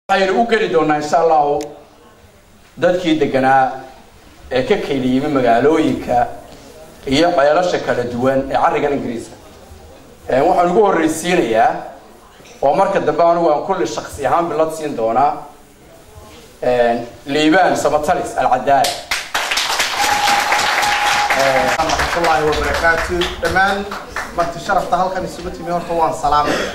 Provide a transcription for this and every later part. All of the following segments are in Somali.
waxaynu u geli doonaa insha allahu dadkii deganaa ee ka keli yimi magaalooyinka iyo ceelasha kala duwan ee carrigan ingiriiska waxaan ugu horreysiinayaa oo marka dambe anigu aan kulli shaksi ahaan bilad siin doonaa liibaan samatalis alcadaala raxmatullaahi wabarakaatu dhammaan marti sharafta halkan isugu timi horta waan salaamaya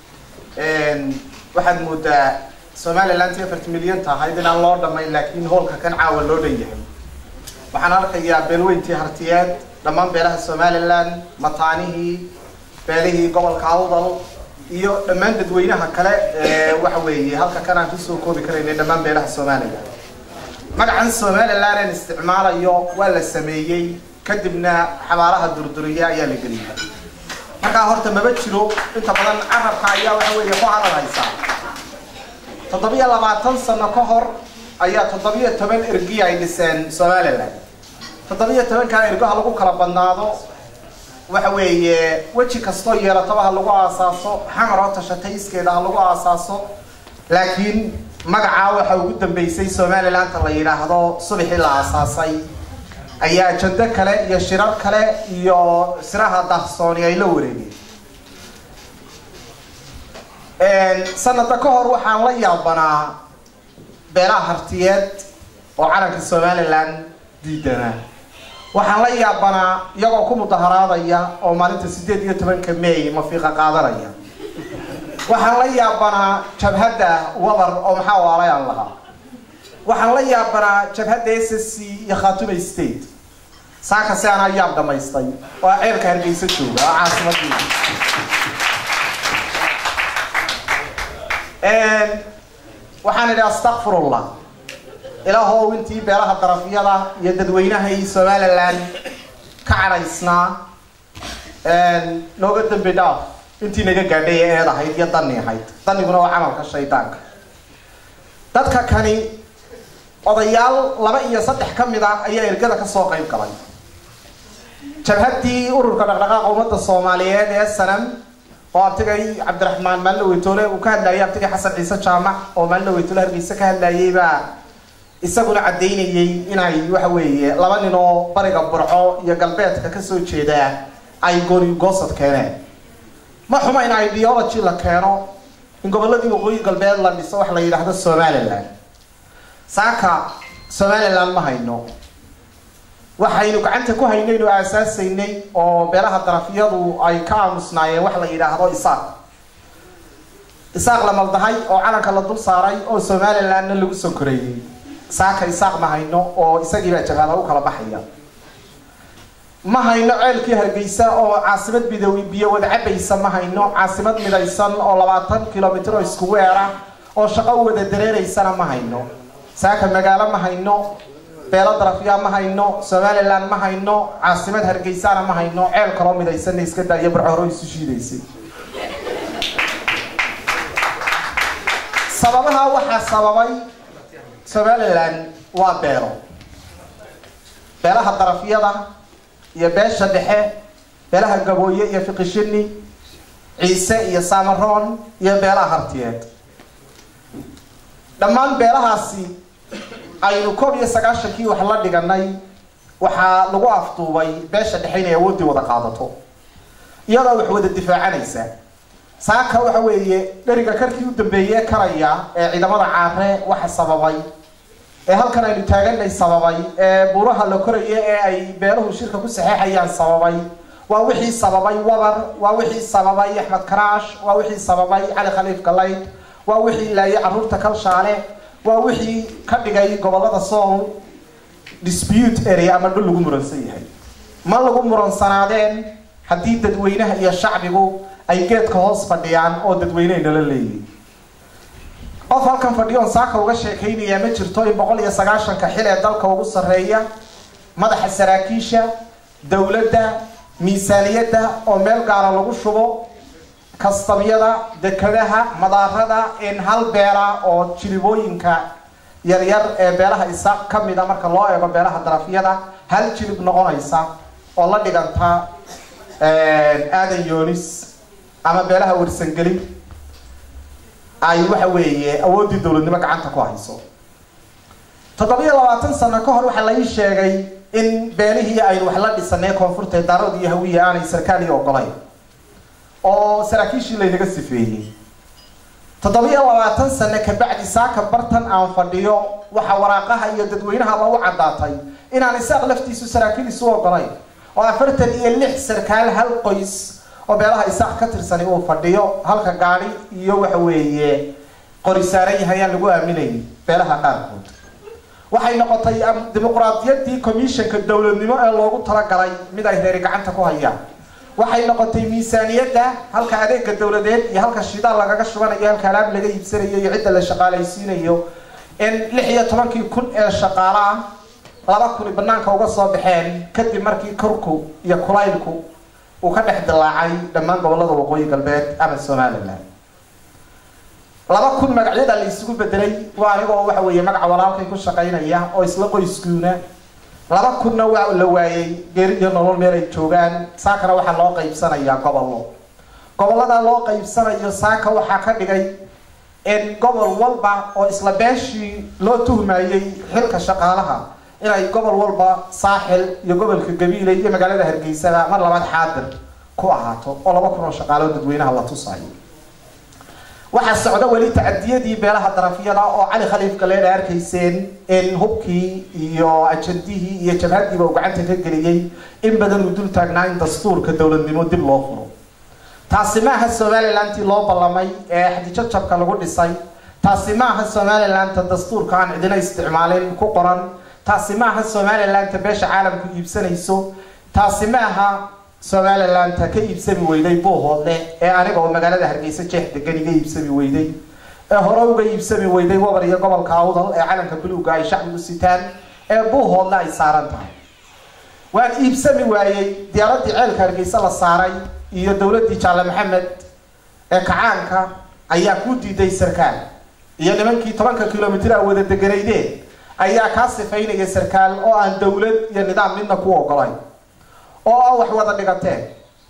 waxaad moodaa somaliland tii afarti milyan tahayd inaan loo dhamayn laakiin hoolka kan caawa loo dhan yahay waxaan arkayaa beelweyntii hartiyeed dhammaan beelaha somaliland mataanihii beelihii gobolka awdal iyo dhammaan dadweynaha kale ee waxa weeye halka kan aan kusoo koobi karaynay dhammaan beelaha somaliland magacan somaliland aan isticmaalayo waa la sameeyey kadibna xabaalaha durduriya ayaa la geliyay markaa horta maba jiro inta badan carabka ayaa waxa weeye ku hadal haysaa toddobiyo labaatan sano ka hor ayaa toddobiyo toban ergi ay dhiseen somaliland toddobiyo tobankaa ergo ha lagu kala badnaado waxa weeye weji kastoo yeelataba ha lagu aasaaso xamar oo tashatay iskeeda ha lagu aasaaso laakiin magacaa waxa ugu dambeysay somalilandta la yidhaahdo subaxii la aasaasay ayaa ajando kale iyo shirar kale iyo siraha dahsooni ay la wareegeen sanada ka hor waxaan la yaabanaa beelaha hartiyeed oo calanka somaliland diidanaa waxaan la yaabanaa iyagoo ku mudaharaadaya oo maalinta sideed iyo tobanka may mafiiqa qaadanaya waxaan la yaabanaa jabhadda wabar oo maxaa waalayaan lahaa waxaan la yaabanaa jabhadda s s c iyo khaatume state saaka si aan ayaab dhamaystay oo ceelka hargeysa jooga oo caasimadii waxaan idhi astakfirullah ilaahow intii beelaha darafyada iyo dadweynahay somaliland ka cadhaysnaa nooga dambi dhaaf intii naga gaadhay ee eed ahayd iyo dani ahayd daniguna waa camalka shaydaanka dadka kani odayaal laba iyo saddex ka mid ah ayaa ergada kasoo qayb galay jabhaddii ururka dhaqdhaqaaqa ummadda soomaaliyeed ee sanam oo abtigay cabdiraxmaan maalin weytoole uu ka hadlayay abtigay xasan ciise jaamac oo maalin weytoole hargeysa ka hadlayay baa isaguna caddaynayay inay waxa weeye laba nin oo bariga burco iyo galbeedka kasoo jeedaa ay gooni goosad keeneen ma xuma in ideology la keeno in goboladii waqooyi galbeed la dhiso wax la yidhaahdo somaliland saaka somaliland ma hayno waxaynu gacanta ku haynaynu aasaasaynay oo beelaha darafyadu ay ka aamusnaayeen wax la yidhaahdo isaaq isaaq la maldahay oo calanka la dul saaray oo somalilandna lagu sonkoreeyey saaka isaaq ma hayno oo isagiibaa jabhada u kala baxaya ma hayno ceelkii hargeysa oo caasimad bidowi biyo wada cabaysa ma hayno caasimad midaysan oo labaatan kilomitr oo isku weera oo shaqo u wada dareereysana ma hayno saaka magaalo ma hayno beelo darafyaa ma hayno somaliland ma hayno caasimad hargeysana ma hayno ceel kaloo midaysanna iska daayo barcoro isu shiidaysay sababaha waxaa sababay somaliland waa beelo beelaha darafyada iyo beesha dhexe beelaha gabooye iyo fiqishini ciise iyo samaroon iyo beelaha hartiyeed dhammaan beelahaasi aynu koob iyo sagaashankii wax la dhiganay waxaa lagu afduubay beesha dhexe inay awooddii wada qaadato iyadoo wax wada difaacanaysa saaka waxa weeye dheriga karkii u dambeeye karaya ee ciidamada caare waxa sababay ee halkan aynu taaganay sababay ee buuraha la koraya ee ay beeluhu shirka ku saxeexayaan sababay waa wixii sababay wabar waa wixii sababay axmed karaash waa wixii sababay cali khaliif galayd waa wixii laayay caruurta kalshaale waa wixii ka dhigay gobolada sool dispute area ama dhul lagu muransan yahay ma lagu muransanaadeen haddii dadweynaha iyo shacbigu ay geedka hoos fadhiyaan oo dadweynehay nala leeyihin qof halkan fadhiyoon saaka uga sheekaynayaa ma jirto in boqol iyo sagaashanka xil ee dalka ugu sarreeya madaxa saraakiisha dowladda miisaaniyadda oo meel gaara lagu shubo kastamyada dekadaha madaarada in hal beela oo jilibooyinka yaryar ee beelaha isaaq ka mida marka loo eego beelaha darafyada hal jilib noqonaysa oo la dhiganta aadan yoonis ama beelaha warsangelin ay waxa weeye awooddii dowladnimo gacanta ku hayso toddobiyo labaatan sano ka hor waxaa la ii sheegay in beenihii aynu wax la dhisanay koonfurta daarood iyo hawiya aanay sarkaaliya ogolayn oo saraakiishii laynaga sifeeyey toddobiyo labaatan sano kabacdi saaka bartan aan fadhiyo waxaa waraaqaha iyo dadweynahaba u caddaatay inaan isaaq laftiisu saraakiil isu ogolayn oo afartan iyo lix sarkaal hal qoys oo beelaha isaaq ka tirsani uu fadhiyo halka gaadhi iyo waxa weeye qori saaran yahay aan lagu aaminayn beelaha qaarkood waxay noqotay dimuqraadiyaddii commissionka dowladnimo ee loogu talagalay mid ay reeri gacanta ku hayaan waxay noqotay miisaaniyadda halka adeega dowladeed iyo halka shidaal lagaga shubanayo halka alaab laga iibsanayo iyo cidda la shaqaalaysiinayo in lix iyo tobankii kun ee shaqaalo ah laba kuni banaanka uga soo baxeen kadib markii korku iyo kulaylku uu ka dhex dilaacay dhammaan gobolada waqooyi galbeed ama somalilan laba kun magacyada la isugu bedelay waa anigoo waxa weeye magaca walaalkay ku shaqaynaya oo isla qoyskuuna laba kunna waa la waayey geeri iyo nolol meel ay joogaan saakana waxaa loo qaybsanayaa gobollo gobollada loo qaybsanayo saaka waxaa ka dhigay in gobol walba oo isla beeshii loo tuhmayey xilka shaqaalaha inay gobol walba saaxil iyo gobolka gabiile iyo magaalada hargeysada mar labaad xaadir ku ahaato oo laba kun oo shaqaalo dadweynaha la tusayo waxaa socda weli tacadiyadii beelaha darafyada oo cali khaliif galeedha arkayseen in hubkii iyo ajandihii iyo jabhadiiba uu gacanta ka geliyey in badan uu dul taagnaa in dastuurka dowladnimo dib loo furo taasi maaha somalilantii loo ballamay ee xadijajabka lagu dhisay taasi maaha somalilanta dastuurka aan cidina isticmaalin ku qoran taasi maaha somalilanta beesha caalamku iibsanayso taasi maaha somalilanta ka iibsami weyday buuhoodle ee aniga oo magaalada hargeysa jeex degan iga iibsami weyday ee hore uga iibsami weyday wabar iyo gobolka awdal ee calanka buluuga ay shacbigu sitaan ee buuhoodle ay saaran tahay waan iibsami waayey diyaaradii ceelka hargeysa la saaray iyo dowladdii jaalle maxamed ee kacaanka ayaa ku diiday sarkaal iyo nimankii tobanka kilomitr a wada deganaydeen ayaa kaa sifaynaya sarkaal oo aan dowlad iyo nidaam midna ku ogolayn oo a wax wada dhigateen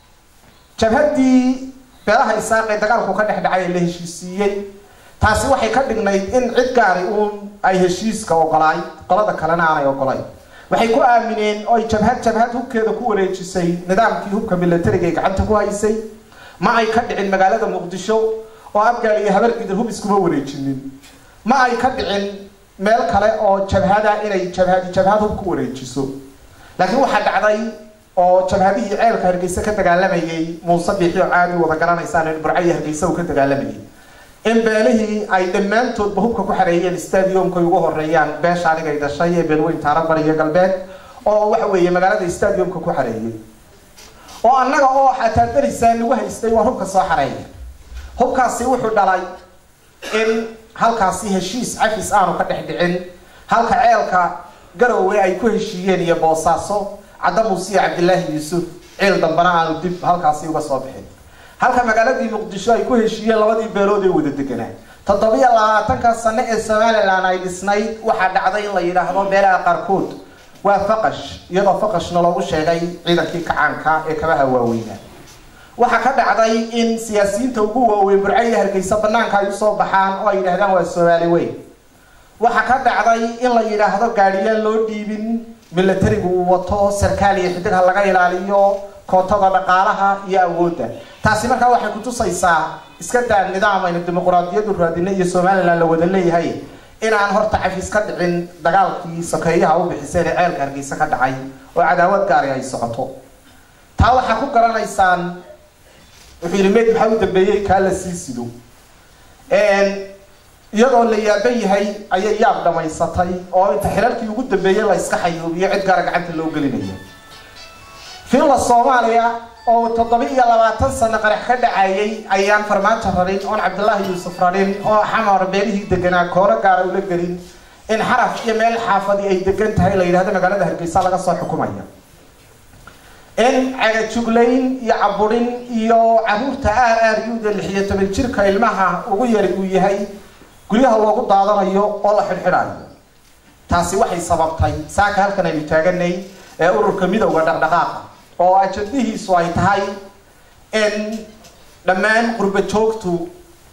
jabhaddii beelaha isaaqee dagaalku ka dhex dhacay ee la heshiisiiyey taasi waxay ka dhignayd in cid gaari uun ay heshiiska ogolaay qolada kalena aanay ogolayn waxay ku aamineen oo ay jabhad jabhad hubkeeda ku wareejisay nidaamkii hubka milatariga ay gacanta ku haysay ma ay ka dhicin magaalada muqdisho oo abgaal iyo habargidir hub iskuma wareejinin ma ay ka dhicin meel kale oo jabhada inay jabhadi jabhad hub ku wareejiso laakiin waxaa dhacday oo jabhadihii ceelka hargeysa ka dagaalamayay muuse biixi oo caadi wada garanaysaan in burco iyo hargeysa uu ka dagaalamayay in beelihii ay dhammaantoodba hubka ku xareeyeen stadiumkay ugu horeeyaan beesha anigay dhashay ee beelweyn taarabar iyo galbeed oo waxa weeye magaalada stadiumka ku xareeyay oo annaga oo xataa darisaan lagu haystay waa hubka soo xareeya hubkaasi wuxuu dhalay in halkaasi heshiis cafis aanu ka dhex dhicin halka ceelka garowe ay ku heshiiyeen iyo boosaaso cadda muuse iyo cabdilaahi yuusuf ciil dambana aanu dib halkaasi uga soo bixin halka magaaladii muqdisho ay ku heshiiyeen labadii beelood ee wada deganaa toddobiyo labaatanka sano ee somalilan ay dhisnayd waxaa dhacday in la yidhaahdo beelaha qaarkood waa faqash iyadoo faqashna loogu sheegay ciidankii kacaanka ee kabaha waaweynaa waxaa ka dhacday in siyaasiyiinta ugu waaweyn burco iyo hargeysa banaanka ay usoo baxaan oo ay yidhahdaan waa soomaali weyn waxaa ka dhacday in la yidhaahdo gaadhiyaan loo dhiibin milatarigu uu wato sarkaal iyo xidig ha laga ilaaliyo kootada dhaqaalaha iyo awoodda taasi markaa waxay kutusaysaa iska daa nidaam aynu dimuqraadiyadu raadina iyo somalilan la wada leeyahay inaan horta cafis ka dhicin dagaalkii sokeeyaha u bixiseen ee ceelka hargeysa ka dhacay oo cadaawad gaari ay socoto taa waxaa ku garanaysaan wuxuu yidhi meyd maxaa u dambeeyey kaa la sii sido iyadoo la yaaban yahay ayay yaab dhamaysatay oo inta xirarkii ugu dambeeyey la iska xayuubiyo cid gaara gacanta loo gelinaya finla soomaaliya oo toddoba iyo labaatan sano qarax ka dhacayay ayaan farmaajo rarin oon cabdilaahi yuusuf rarin oo xamar beelihii deganaa kooro gaara ula gelin in xaraf iyo meel xaafadi ay degan tahay la yidhahdo magaalada hargeysa laga soo xukumaya in cagajuglayn iyo caburin iyo caruurta aar aar yuuda lix iyo toban jirka ilmaha ugu yari uu yahay guryaha loogu daadanayo oo la xidhxidhayo taasi waxay sababtay saaka halkan aynu taaganay ee ururka midowda dhaqdhaqaaqa oo ajadihiisu ay tahay in dhammaan qurba joogtu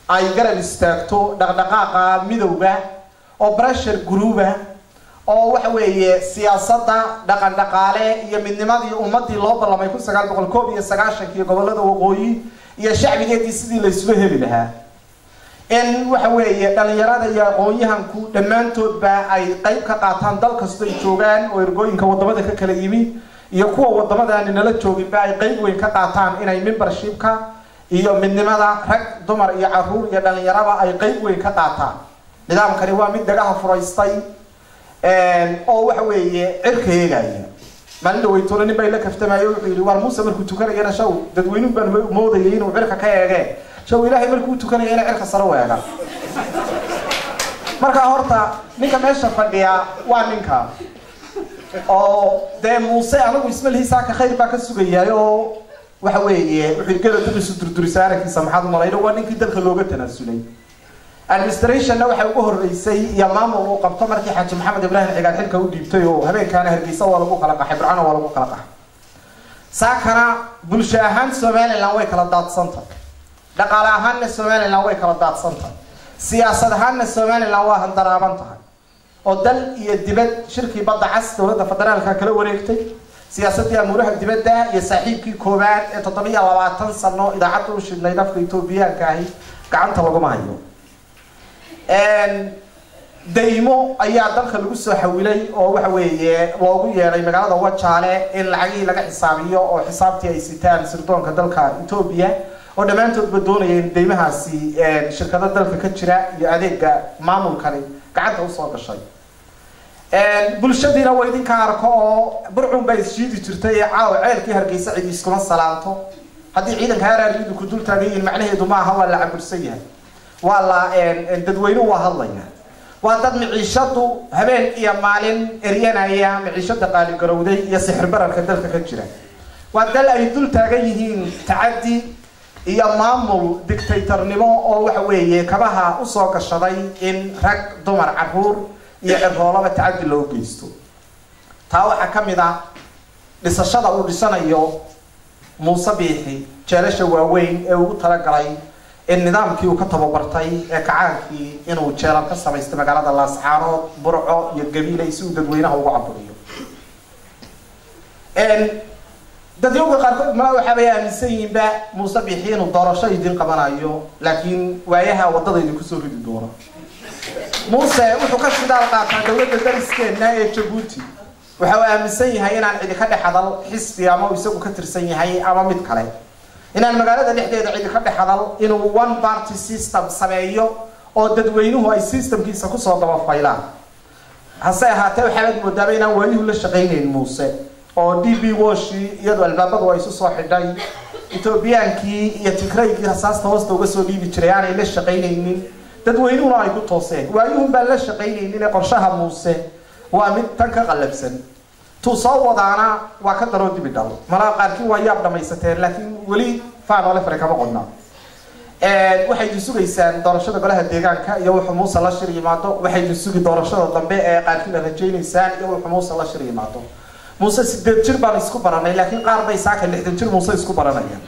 ay garab istaagto dhaqdhaqaaqa midowga oo pressure gruuba oo waxa weeye siyaasadda dhaqan dhaqaale iyo midnimadii ummadii loo ballamay kun sagaal boqol koob iyo sagaashankii gobolada waqooyi iyo shacbigeedii sidii la isula heli lahaa in waxa weeye dhalinyarada iyo aqoon-yahanku dhammaantoodba ay qeyb ka qaataan dal kasto ay joogaan oo ergooyinka wadamada ka kala yimi iyo kuwa wadamadaani nala jooginba ay qeyb weyn ka qaataan inay membershipka iyo midnimada rag dumar iyo caruur iyo dhalinyaraba ay qeyb weyn ka qaataan nidaamkani waa mid dagaha furaystay oo waxa weeye cirka eegaya maalin dhaweytoona nin baa ila kaftamayo wuxuu yidhi waar muuse markuu tukanayana shaw dadweynuhu baan moodayay inuu cirka ka eegee shaw ilaahay markuu tukanaya ina cirka sare u eega marka horta ninka meesha fadhiya waa ninka oo dee muuse anagu ismalihiisaaka khayr baa ka sugayaay oo waxa weeye wuxuu gela dulisu durdurisa aragkiisa maxaad umalayna waa ninkii dalka looga tanaasulay administrationna waxay ugu horeysay iyo maamul uu qabto markii xaaji maxamed ibraahim cigaal xilka u dhiibtay oo habeenkaana hargeysa waa lagu kala qaxay burcana waa lagu kala qaxay saakana bulsho ahaan somaliland way kala daadsanta dhaqaale ahaanna somaliland way kala daadsanta siyaasad ahaanna somaliland waa handaraaban tahay oo dal iyo dibad shirkii badda cas dowladda federaalka kala wareegtay siyaasadii amuuraha dibadda iyo saaxiibkii koowaad ee toddobiyo labaatan sano idaacadda u shidnayd afka etoobiyaanka ahi gacanta laguma hayo daymo ayaa dalka lagu soo xawilay oo waxa weeye loogu yeedhay magaalada wajaale in lacagihii laga xisaabiyo oo xisaabtii ay sitaan sirdoonka dalka etoobiya oo dhammaantoodba doonaya in daymahaasi shirkado dalka ka jira iyo adeega maamulkani gacanta usoo gashay bulshadiina waa idinka arko oo burcun baa isshiidi jirtay ee caawa ceelkii hargeysa cidi iskuma salaanto haddii ciidanka haraaridu ku dul taagan yihiin macnaheedu maaha waa la cabursan yahay waa la dadweynuhu waa hadlaya waa dad miciishadu habeen iyo maalin eryanaya miciishada qaaligarowday iyo sixir bararka dalka ka jira waa dal ay dul taagan yihiin tacaddi iyo maamul dictatornimo oo waxa weeye kabaha usoo gashaday in rag dumar caruur iyo ciroolaba tacaddi loo geysto taa waxaa ka mid ah dhisashada uu dhisanayo muuse biixi jeelasha waaweyn ee ugu talagalay in nidaamkii uu ka tababartay ee kacaankii inuu jeelal ka samaystay magaalada laasxaanood burco iyo gabiilay si uu dadweynaha ugu caburiyo dadyowga qaarkood ma waxaabay aaminsan yihiinba muuse biixi inuu doorasho idin qabanayo laakiin waayaha waddada idinku soo ridi doono muuse wuxuu ka shidaal qaataa dowladda dariskeena ee jabuuti waxa uu aaminsan yahay inaan cidi ka dhex hadal xisbi ama uu isagu ka tirsan yahay ama mid kale inaan magaalada dhexdeeda cidi ka dhex hadal inuu one party system sameeyo oo dadweynuhu ay systemkiisa kusoo dabafaylaan hase ahaatee waxaaad moodaaba inaan waayuhu la shaqaynayn muuse oo d b washi iyadoo albaabadu ay isu soo xidhay etoobiyaankii iyo tigraygii rasaasta hoosta uga soo dhiibi jiray aanay la shaqaynaynin dadweynuhuna ay ku tooseen waayuhun baan la shaqaynaynin ee qorshaha muuse waa mid tan ka qallabsan tuu soo wadaana waa ka daroo dibi dhal malaa qaarkii waa yaab dhamaysateen laakiin weli faanole fare kama qodna waxay idin sugaysaan doorashada golaha deegaanka iyo wuxuu muuse la shir yimaado waxay idin sugi doorashada dambe ee qaarkiina rajaynaysaan iyo wuxuu muuse la shir yimaado muuse sideed jir baan isku baranay laakiin qaar bay saaka lixdan jir muuse isku baranayaan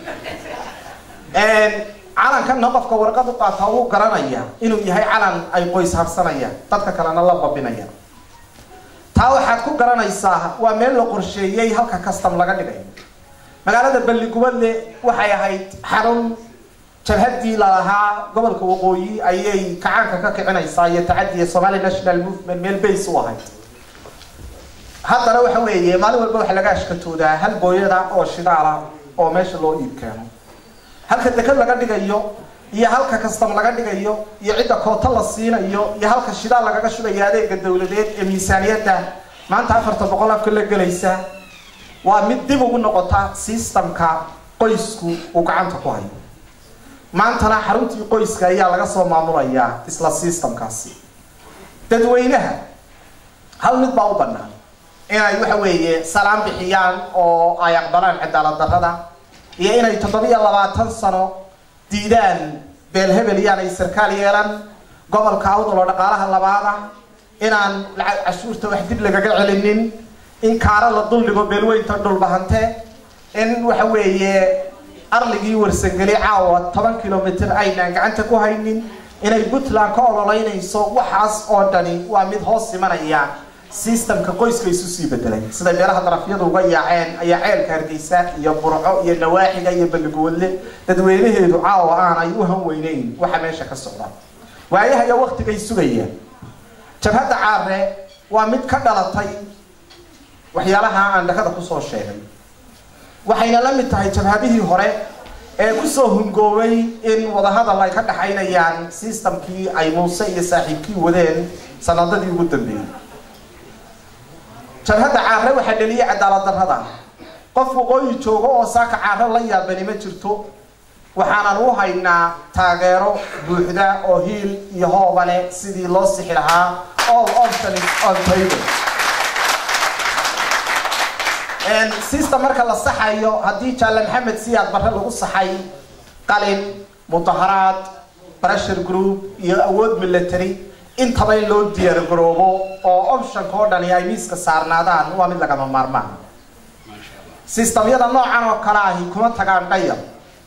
calankanna qofka warqad u qaata uu garanaya inuu yahay calan ay qoys habsanayaan dadka kalena la babinayaan taa waxaad ku garanaysaa waa meel la qorsheeyey halka custom laga dhigayo magaalada balligubadle waxay ahayd xarun jabhaddii lalahaa gobolka waqooyi ayay kacaanka ka kicinaysaa iyo tacadiya somali national movement meel base u ahayd haddana waxa weeye maalin walba waxa laga ashkatoodaa hal booyada oo shidaala oo meesha loo iib keeno halka dekad laga dhigayo iyo halka custom laga dhigayo iyo cidda koota la siinayo iyo halka shidaal lagaga shubayo adeega dowladeed ee miisaaniyadda maanta afarta boqol afka la gelaysa waa mid dib ugu noqota systemka qoysku uu gacanta ku hayo maantana xaruntii qoyska ayaa laga soo maamulayaa isla systemkaasi dadweynaha hal mid baa u banaan inay waxa weeye salaam bixiyaan oo ay aqbalaan cadaalad darrada iyo inay toddobiyo labaatan sano diidaan beelhebel iyaanay sarkaal yeelan gobolka awdal oo dhaqaalaha labaada inaan lacag cashuurta wax dib lagaga celinin in kaaro la duldhigo beelweynta dhulbahante in waxa weeye arligii warsangeli caawa toban kilomitr aynaan gacanta ku haynin inay puntland ka ololeynayso waxaas oo dhani waa mid hoos imanaya sistamka qoyska isu sii bedelay siday meelaha darafyadu uga yaaceen ayaa ceelka hargeysa iyo burco iyo nawaaxiga iyo balligoodle dadweynaheedu caawa aanay u hanweyneyn waxa meesha ka socda waayaha iyo waktigay sugayaan jabhadda caare waa mid ka dhalatay waxyaalaha aan dhakada kusoo sheegay waxayna la mid tahay jabhadihii hore ee kusoo hungoobay in wadahadal ay ka dhaxaynayaan sistamkii ay muuse iyo saaxiibkii wadeen sanadadii ugu dambeeyey jabhadda caare waxaa dheliyay cadaalad darrada qof waqooyi joogo oo saaka caare la yaabani ma jirto waxaanan u haynaa taageero buuxda oo hiil iyo hooba leh sidii loo sixi lahaa all options on table system marka la saxayo haddii jaalle maxamed siyaad barre lagu saxay qalin mudaharaad pressure group iyo awood military intaba in loo diyaar garoobo oo optionka oo dhani ay miiska saarnaadaan waa mid lagama maarmaan systemyada noocan oo kale ahi kuma tagaan dhayar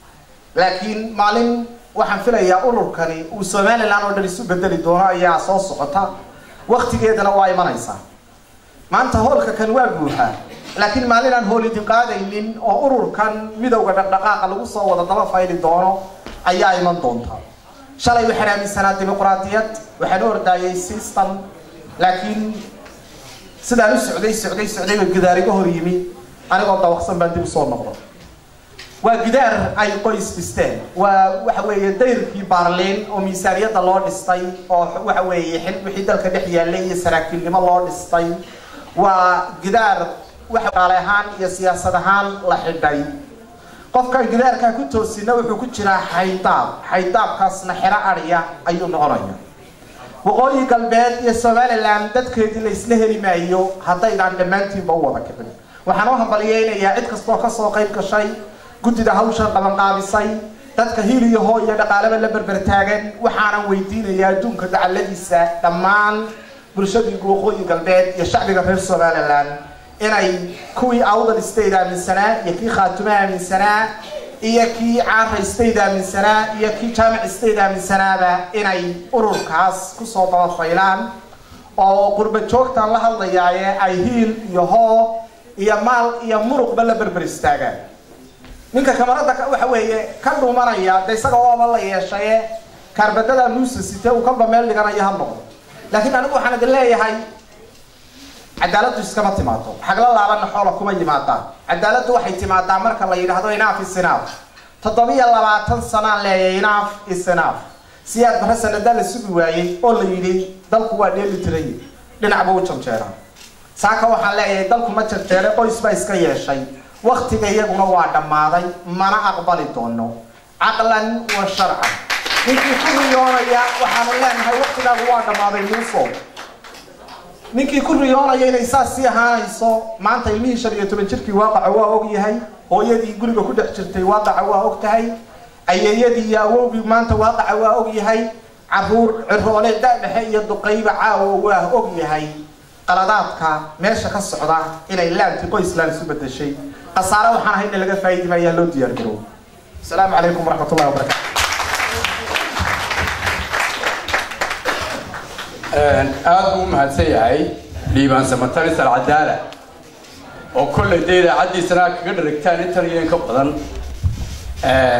laakiin maalin waxaan filayaa ururkani uu somalilan oo dhan isu bedeli doono ayaa soo socota waktigeedana waa imanaysaa maanta hoolka kan waa buuxaa laakiin maalin aan hool idin qaadaynin oo ururkan midowga dhaqdhaqaaqa lagu soo wada daba fayli doono ayaa iman doonta shalay waxaan aaminsanaa dimuqraadiyad waxaan u ordaayay system laakiin sidaan u socday socday socdayba gidaariga hor yimi anigoo dawaqsan baan dib usoo noqdo waa gidaar ay qoys dhisteen waa waxa weeye dayrkii baarliin oo miisaaniyadda loo dhistay oo waxa weeye xil wixii dalka dhex yaallay iyo saraakiilnimo loo dhistay waa gidaar waxa qaale ahaan iyo siyaasad ahaan la xidhay qofkan gidaarkaa ku toosina wuxuu ku jiraa xaydaab xaydaabkaasna xero adhiya ayuu noqonaya waqooyi galbeed iyo somalilan dadkeedii la isla heli maayo haddaydaan dhammaantiinba u wada kicin waxaan u hambaliyeynayaa cid kastoo kasoo qayb gashay guddida hawshan qabanqaabisay dadka hil iyo hoo iyo dhaqaalaba la berber taagan waxaanan weydiinayaa adduunka dacaladiisa dhammaan bulshadii waqooyi galbeed iyo shacbiga reer somalilan inay kuwii awdal state aaminsanaa iyo kii khaatume aaminsanaa iyo kii caara state aaminsanaa iyo kii jaamic state aaminsanaaba inay ururkaas kusoo dabafaylaan oo qurba joogtan la hadlayaaye ay hiil iyo hoo iyo maal iyo muruqba la berber istaagaan ninka kamarada waxa weeye ka dhumanaya de isaga ooba la yeeshaye kaarbadada nuusa site uu kalba meel dhiganayo ha noqdo laakiin anigu waxaan idin leeyahay cadaaladdu iskama timaado xagla laabana xoola kuma yimaadaan cadaaladdu waxay timaadaa marka la yidhaahdo inaaf isinaaf toddobiyo labaatan sanaan leeyahay inaaf isinaaf siyaad barre sanadaa la sugi waayey oo la yidhi dalku waa dheeli tiray dhinacba u janjeeraa saaka waxaan leeyahay dalku ma janjeere qoys baa iska yeeshay waktiga iyaguna waa dhammaaday mana aqbali doono caqlan wa sharcan ninkii ku riyoonaya waxaanu leenahay waktigaagu waa dhammaaday muuso ninkii ku riyoonaya inay saas sii ahaanayso maanta ilmihii shan iyo toban jirkii waaqaca waa og yahay hooyadii guriga ku dhex jirtay waaqaca waa og tahay ayeeyadii iyo awowgii maanta waaqaca waa og yahay caruur ciroole dadhexe iyo duqayba caawa waa og yahay qaladaadka meesha ka socda inay laanti qoysland isu bedeshay khasaare waxaan ahay in laga faa'iidi maayaa loo diyaar garoobo asalaamu calaykum waraxmat ullahi wabarakatu aada buu u mahadsan yahay liibaan samataris alcadaala oo kolley dee idaacaddiisana kaga dharagtaan intan iyo in ka badan